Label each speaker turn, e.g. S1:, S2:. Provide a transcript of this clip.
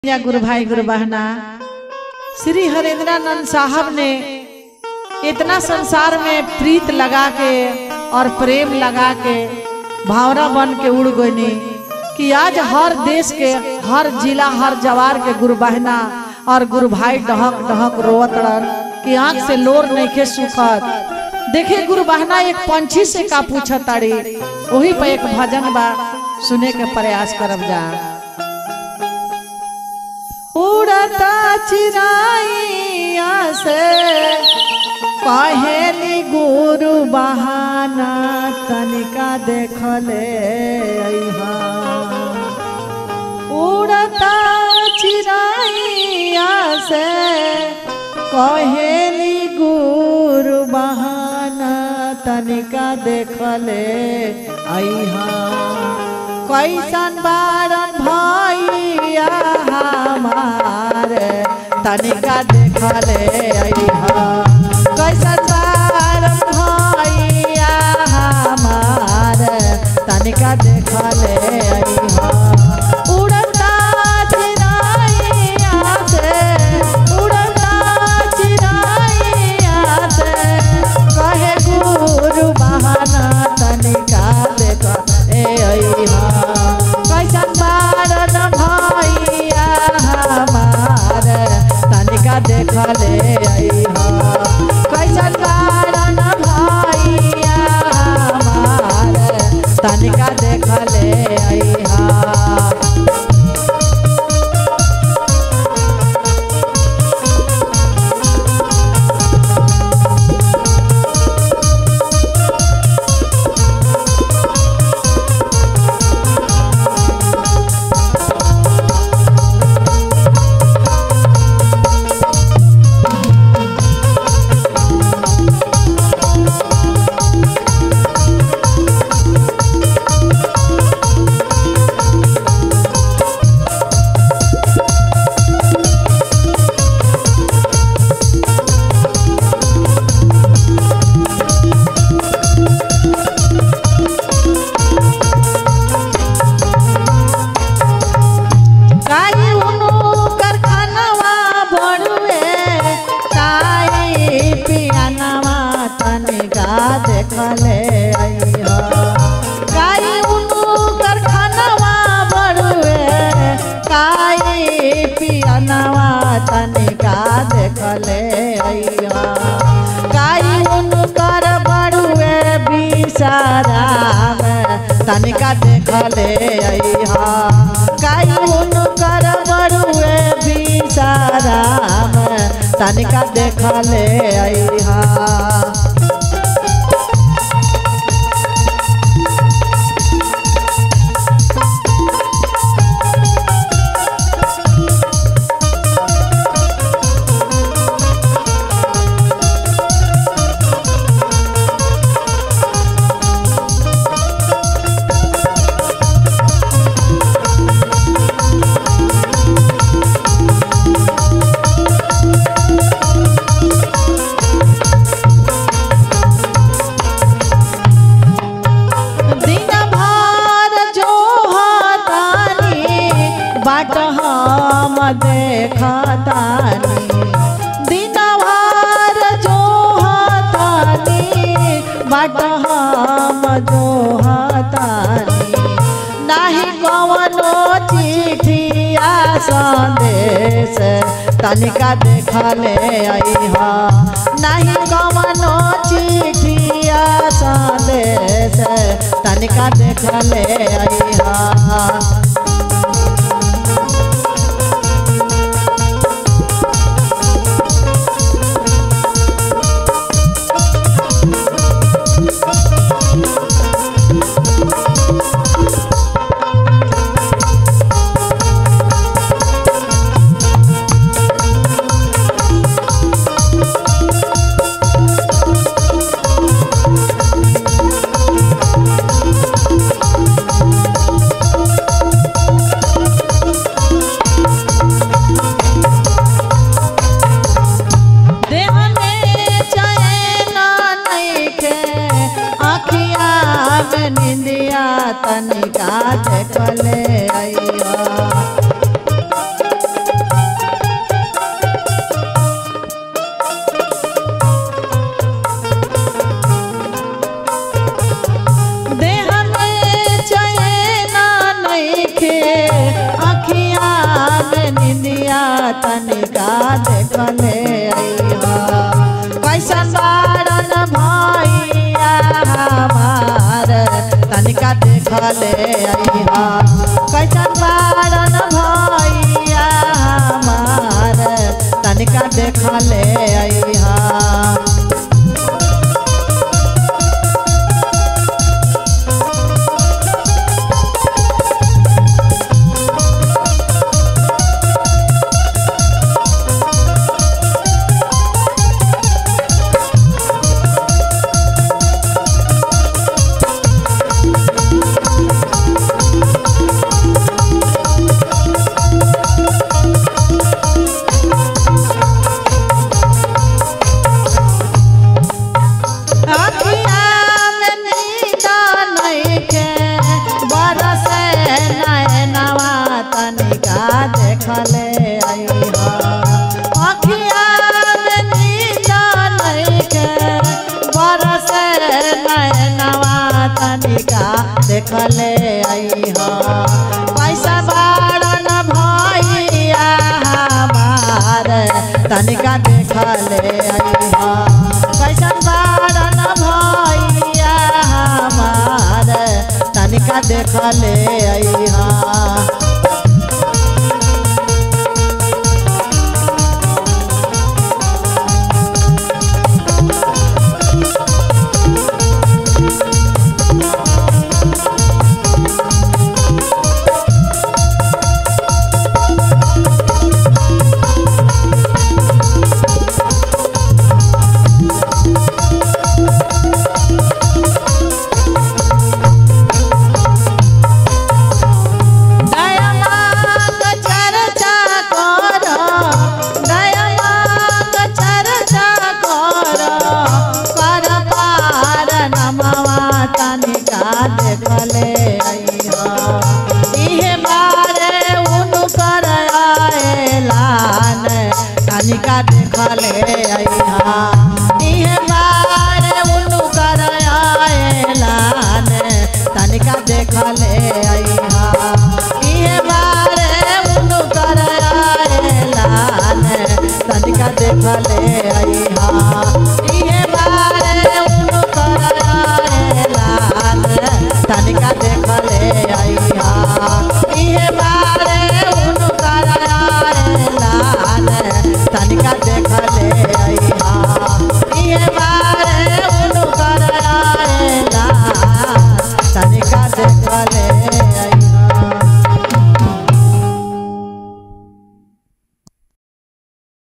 S1: या गुरु भाई गुरु बहना श्री हरेंद्रानंद साहब ने इतना संसार में प्रीत लगा के और प्रेम लगा के भावना बन के उड़ गईनी कि आज हर देश के हर जिला हर जवार के गुरु बहना और गुरु भाई डहक डहक रोवत रहन कि आंख से लोर नहीं सुखत देखे गुरु बहना एक पंछी से का पूछत ताड़ी वही पे एक भजन बा सुने के प्रयास करब जा उड़ता चिराइया से कहेली गुरु बहाना तनिका देखले अइहा उड़ता चिराइया से कहेली गुरु बहाना तनिका देखले अइहा कैसन बारन भैया हमार तनिका देखले अइहा कैसन बारन भैया हमार तनिका देखले अइहा उड़ता चिराइया से उड़ता चिराइया से कहे गुरु बहाना तनिका देख ए अइहा कैसन बारन भैया हमार तनिका देखले अइहा कैसन बारन भैया हमार तनिका देखले अइहा काई उनु कारखानावा बड़ुए काई पियानावा तनिका देखले अइहा काई उनु कारखानावा बड़ुए काई पियानावा तनिका देखले अइहा काई उनु कर बड़ुए बिसाराम तनिका देखले अइहा काई उनु कर बड़ुए बिसाराम तनिका देखले अइहा दिन भर जो हतानी बाट हम देखतानी दिन भर जो हतानी बाट हम जो हतानी नाही कवनो चिठिया संदेश तनिका देखले अइहा नाही कवनो चिठिया संदेश तनिका देखले अइहा अइहा कैसन बारन भैया हमार तनिका देख ले अइहा अखिया में नींद नइखे, बरसे नैनवा तनिका देखले अइहा। अखिया में नींद नइखे, बरसे नैनवा तनिका देखले अइहा। पैसा बारन भैया हमार तनिका देखले अइहा कैसन बारन भैया हमार तनिका देखले अइहा दयामांग चर्चा कर दयामांग चर्चा कर कर पार नमवा तनिका देखले अइहा इहे बारे उनु कर आएलान तनिका देखले अइहा